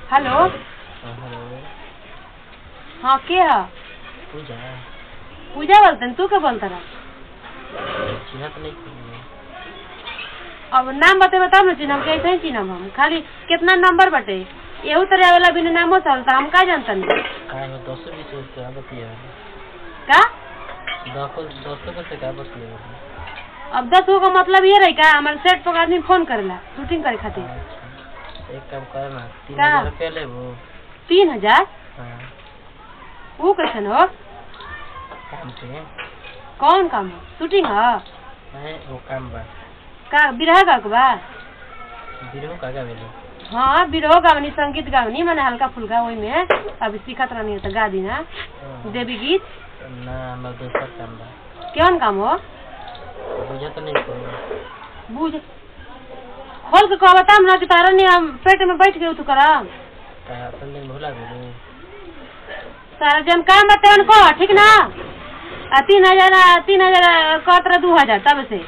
Hello हाँ, hello हाँ के है पूजा पूजा बोलते तू के बोलता रहा चिन्हत नहीं करी अब नाम बतेबे तब न चिन्हम कैसे ही चिन्हम हम खाली कितना नंबर बटे एहू तरह वाला बिना नामो चलता हम का जानता नहीं का है दस बीस रुपया बतिया का दस दस को से का बतिया अब दस गो का मतलब ये रही का हमारे सेट पर आदमी फोन करेला शूटिंग करे खातिर अच्छा एक काम कर ना तीन का? हजार रुपया ले वो तीन हजार हाँ वो कैसन हो काम पे कौन काम हो शूटिंग है है वो काम बा का बिरहा गा के बा बिरहू का का बेलो हाँ बिरहो गावनी संगीत गावनी मैंने हल्का फुल्का वही में अभी सीखत रहनी है तो गा दी ना देवी गीत ना हमारा दोसर काम बा कौन काम हो बुझा तो नहीं करी बुझ खोल के कह बता ना कि तारा नहीं हम पेट में बैठ गए तू करा का अपन दिन भूला गेलू तारा जन काम बते उनको ठीक ना आ तीन हजार आ, तीन हजार कहत रहा दू हजार तब से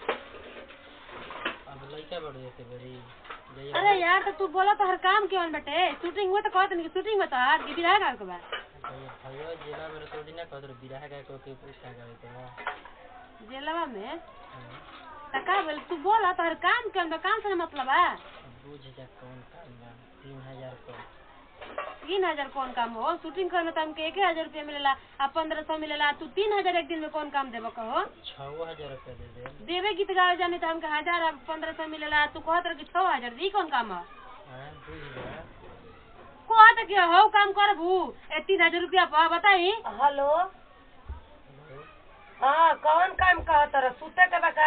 अब लड़का बढ़ जाते बड़ी जइया अरे यार तो तू बोला तो हर काम क्यों बटे शूटिंग हुआ तो कहत नहीं शूटिंग में तो हार की बिरहा गा के बा जइया भैया जिला में तो दिन कहत रहो बिरहा का को के पूछा गावे तो बा जेलवा में हाँ। त का बोल तू बोला तो हर काम क्यों बा काम से ना मतलब है अब बुझ जा कौन काम बा तीन हजार को तीन हजार कौन काम हो शूटिंग करे में तो हमके एक हजार रुपया मिलेला आ पंद्रह सौ मिलेला तू तीन हजार एक दिन में कौन काम देबो कहो छः हजार रुपया दे दे देवे गीत गावे जाने तो हमके हजार अब पंद्रह सौ मिलेला तू कहत रह कि छह हजार दी कौन काम है हाँ बुझ जा कहत कि हो काम करबू ए तीन हजार रुपया पा बताई हेलो हेलो हाँ कौन काम कह तोरा सुते के बका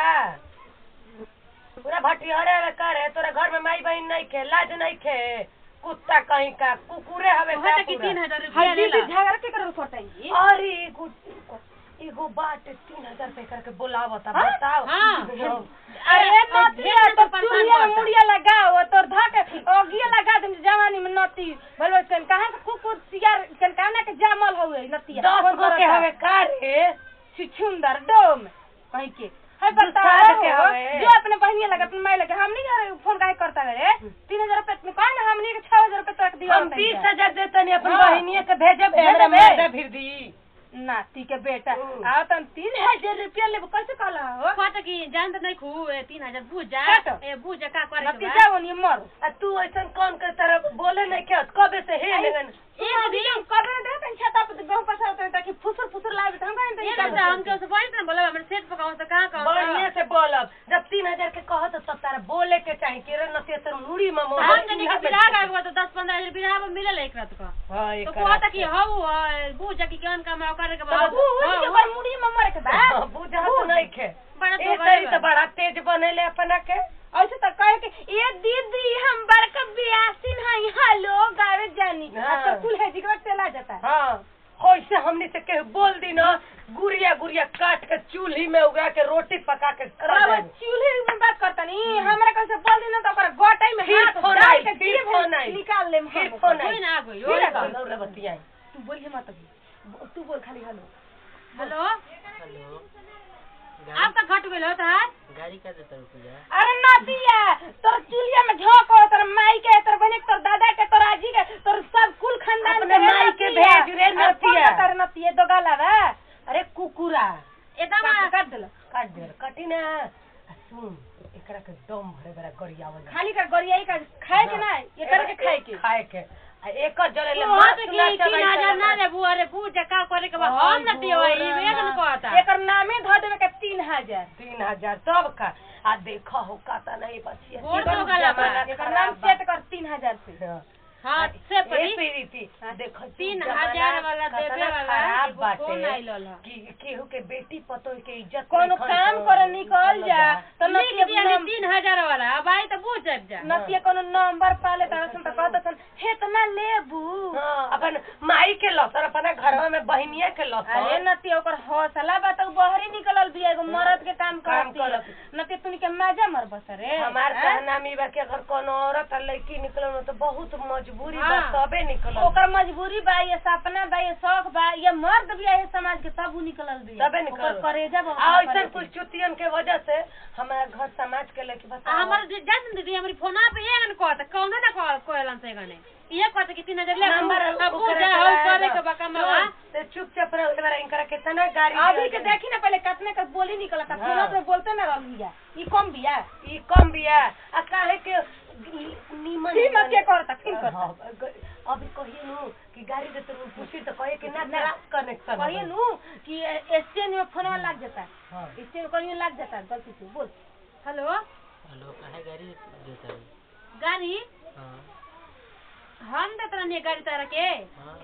पूरा भटियारे में करे तोरा घर में माई बहन नहीं खे लाज नहीं खे कुत्ता कहीं का कुकुरे हवे का कहत कि पूरा। तीन हजार रुपया लेला झगड़ा के करल फटाई अरे एगो एगो बाट तीन हजार पे करके बुलावता बताओ हाँ। अरे नतिया तो चूड़िया में मुड़िया लगाओ तोर धक ओगिया लगा दे जवानी में नती भलो सन कहां से कुकुर सियार सन कहना के जामल होए नतिया दस गो के हवे का रे छिछुंदर डोम कहीं के है बताओ जो अपने बहनिया लगा अपने माई लगा हम नहीं यार फोन काहे करता रे तीन हजार रुपए में कहा ना हमने के छह हजार रुपए तक दिया हम बीस हजार देते नहीं अपने बहनिया के भेजब हमरा माता फिर दी नाती के बेटा आओ तुम तीन हजार रुपया लेबो कैसे कहला हो कहत कि जान तो नहीं खू ए तीन हजार बुझ जा काटो। ए बुझ जा का करे के बा नतीजा ओनी मर आ तू ऐसन कौन कर तरह बोले नहीं क्या कबे से हे लगन एक दिन कबे दे तन छता पे गहूं पसा होते ताकि फुसुर फुसुर लागे हम कहन ये बता हमके उसे बोल ना बोला हमरे सेट पर कहूं से कहां कहूं बढ़िया से बोलब जब तीन हजार के कहत तब तारा बोले के चाहिए कि रे नतिया तर मुड़ी में मोह हम जने के बिरा का हुआ तो 10 15 हजार बिरा में मिलेला एक रात का हां तो कहत कि हौ बुझ जा कि कौन काम है करे के बा के मुड़ी में मर के बा बुझा तो नहीं खे बड़ा ए तो तरी तो बड़ा तेज बनेले अपना के ऐसे तो कहे कि ये दीदी हम बड़का बियासिन हई हेलो गावे जानी हाँ। अब तो कुल है जिगरा चला जाता है हाँ होइसे हमनी से के बोल दी ना गुड़िया गुड़िया काट के चूल्ही में उगा के रोटी पका के खा रवा देब। चूल्हे में बात करता नहीं हमरा कैसे बोल दी ना तो ओकरा गोटाई में फिर हाथ फोन डाल आई, के फिर जीभ फोन आई। निकाल लेम फिर हम फोन ओकर। आई। कोई ना गई फिर हो आ गई, बतियाई तू बोलिए मत अभी तू बोल खाली हेलो हेलो हेलो आपका घट गेल होता है गाड़ी का देता रुक जा अरे नदिया तोर चूल्हिया में झोंक हो तोर माई के तोर बहन के तोर दादा के तोर आजी के तोर सब कुल खानदान अपने माई के नतिया। भेज रे अब फोन नतिया। कर नतिया दो गाला बा अरे कुकुरा एकदम काट काट देला काट दे कटी ना आ सुन एकरा के दम भरे बड़ा गरियावल खाली कर गरियाई का खाए के ना ये कर के खाए के खाए के आ एक जरे ले कहत मांस कि ना तीन चबाई हजार ना चला। रे अरे बुझ जा का करे के बा हम न दियो ई वेग न कहता एकर नामे धऽ देवे के तीन हजार तीन हजार तब का आ देखो हो काता नहीं बचिया गोड़ जीवन तो गला बा। जमाना एकर खराब नाम बा। सेट कर तीन हजार से हाँ। हां से ए पड़ी प्रीति, देखो तीन जमाना हजार वाला कतना देवे वाला खराब एगो बाटे फोन आइल हल कि केहू के बेटी पतो के इज्जत कोनो नहीं खन काम तो करे निकल जा तो लिख नतिया दिया नाम- तीन हजार वाला अब आई तो बुझ जाब जा नतिया कोनो नंबर पाले तारा सन त कहत सन हे तना लेबू हाँ, अपन माई के लसर अपना घर में बहनिया के अरे लसर नतिया ओकर हौसला बा त उ बहरी निकलल बिया एगो मर्द के काम काम करती करत। नतिया तुनी के मजा मर बस रे हमार हैं? कहना मी बा कि अगर कोनो औरत आ लड़की निकलो तो बहुत मजबूरी बा हाँ। तबे निकलो ओकर मजबूरी बा ये सपना बा ये शौक बा ये मर्द बिया ये समाज के तब उ निकलल बिया तबे निकलल। ओकर करेजा बा आ ओकर ऐसा करे कुछ के। चुतियन के वजह से हमारा घर समाज के लेके आ बताओ हमर दि- जान दीदी हमारी फोना पे ये गन कहत कौनो ना कह कोयलन से गने ये कहत कि 3000 ले नंबर अब ओकरा जा हो कराया करे दो। के बका मावा तो चुपचाप रहो एक बार इनकरा कितना गाड़ी अभी दिया के जाए। देखी ना पहले कितने का बोली निकला था हाँ। फोन पे बोलते ना रहली है ई कम बिया ई कम बिया आ काहे के नीमन फिर मत के करता फिर करता हाँ, ग- अभी कहिए नु कि गाड़ी दे तो पूछी तो कहे कि ना खराब कनेक्शन कहिए नु कि स्टैंड में फोन लग जाता है हाँ। स्टैंड में कहीं लग जाता है गलती से बोल हेलो हेलो काहे गाड़ी देता है गाड़ी हाँ हम देत रहनी गाड़ी तारा के हाँ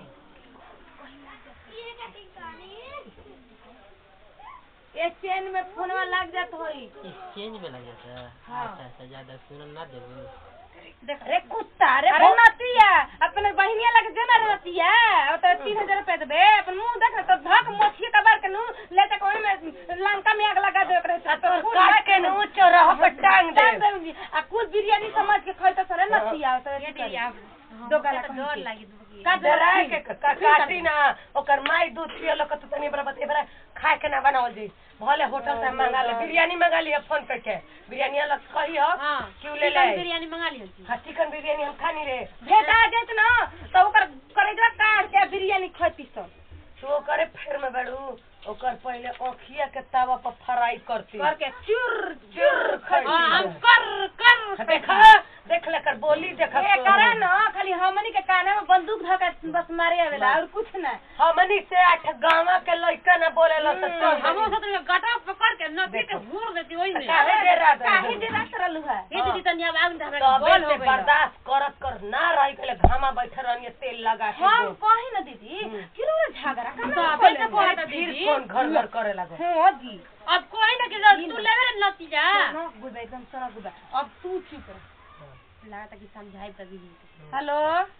स्टैंड में फोन लग जाता होई एक्सचेंज में लग जाता है हाँ। अच्छा अच्छा ज्यादा सुनल ना देबो अरे कुत्ता रे अरे नतिया अपने बहिनिया लगे जो ना नतिया और तो तीन हजार रुपया देबे अपन मुंह देख तो धक मोछिए कबार के नु ले तक ओने में लंका में आग लगा दे ओकरे आ तोर काट के नु चौराहा पर टांग दे टांग दे आ कुल बिरयानी समझ के खाई तो सरे नतिया तो ये दीदी आप दो गाला तो डर लागी दुबकी का डराए के का- का- काटी ना ओकर माई दूध पियलो के तो तनी बड़ा बते बड़ा खाए के ना बनावल जी भले होटल से मंगा ले बिरयानी मंगा लिया फोन पे के बिरयानी अलग कही हो हां क्यों ले चिकन ले बिरयानी मंगा लियो जी हाँ चिकन बिरयानी हम खानी रे भेटा देत ना तो ओकर करेजवा काट के बिरयानी खैती सब तो करे फेर में बड़ू ओकर पहले ओखिया के तावा पर फ्राई करती करके चुर चुर खैती हां हम कर कर देखा देख ले कर बोली देखा ए करे ना खाली हमनी के काने में बंदूक धका बस मारे आवेला और कुछ ना हमनी से आठ गांवा के लइका ना बोलेला तो चल हमो साथ में गटा पकड़ के नदी के घूर देती ओई में काहे डेरा दे काहे दे रात रहलू है ये दीदी तनी अब आग हमरा तबे बोल से हो गइल बर्दाश्त करत कर ना रही के घामा बैठे रहनी तेल लगा के हम दो। कही ना दीदी किरो रे झगड़ा तो करना अबे से कहता फिर दीदी कौन घर घर करे लगो हो जी अब कोई ना कि तू लेवे रे नतीजा ना गुबे एकदम सरा गुबे अब तू चुप रह लगा कि समझाई त दीदी हेलो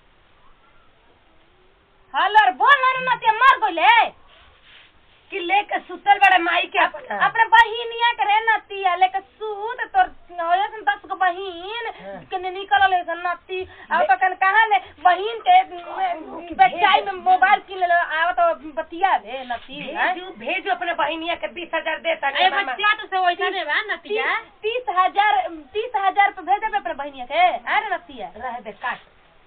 हेलो बोल ना रे नतिया मर गइले कि लेके सुतल बड़े माई के अपना अपने बहिनिया के रे नतिया लेके सूत तोर होय सन दस गो बहिन हाँ। कने निकल ले सन नती अब तो कन कहां ले बहिन के बेचाई में मोबाइल किन ले आवत बतिया रे नती हैं? भेजू भेजू अपने बहिनिया के बीस हजार देता अरे बच्चा तो से वैसा ने बा नतीजा तीस तीस हजार तीस हजार पे भेजे पे अपने बहिनिया के अरे नतिया रह दे काट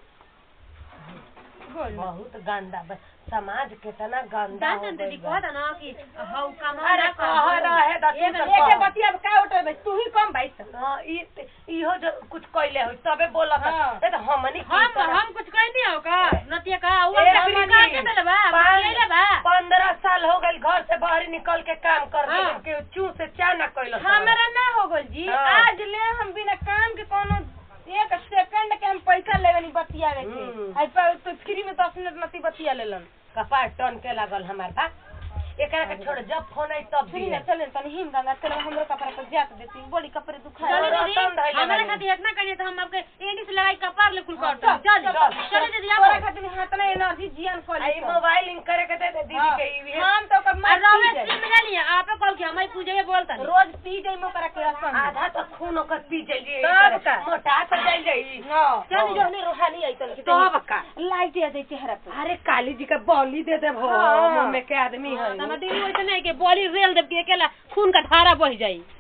बहुत गंदा बा- समाज कितना गंदा हो जान गइल दीदी बा। कहता ना कि हौ काम अरे कह रहे दस एक एक बतिया का उठे बे तू ही कम भाई हाँ, ई- इहो जो कुछ कइले हो तबे बोलत हाँ। ए तो हमनी की हम तरह- हम कुछ कह नहीं हो का नतिया का वो ए, हम प्रीति, का के देले बा पाँच- ले बा पंद्रह साल हो गए घर से बाहर निकल के काम कर हाँ। के चू से चा न कैलो हमारा ना हो गल जी हाँ। आज ले हम बिना काम के कोनो एक सेकंड के हम पैसा लेवे नहीं बतियावे हम्म। के आई पर तो फ्री में दस मिनट नती बतिया लेलन कपार टन के लागल हमार बा एकरा के छोड़ जब फोन आई तब फ्री दिए में चले तनी हिम गंगा चलो हमरो कपड़ा पर जात देती बड़ी कपड़े दुखा चलो रतन दीदी धइले हमारे बानी। खातिर इतना करिए तो हम आपके एडी से लगाई कपार ले कुल काट चल, चल चल, चलो दीदी तोरा आप खातिर हाथ ना एनर्जी जियान खोली आई मोबाइल लिंक करे के दे दे दीदी के ई हम तो कर और रवे से मिला लिया आप कॉल किया हमारी पूजे बोलता नहीं रोज पी जाई मो करा के असम आधा तो खून ओकर पी जाइए तब का? मोटा तो जाई जाई चल जो नहीं रोहानी आई तन तब का? लाइट आ जाई चेहरा पे अरे काली जी का बॉली दे दे भो हाँ। मुंह में के आदमी है हमारे दीदी वैसे नहीं कि बॉली रेल देव के अकेला खून का धारा बह जाई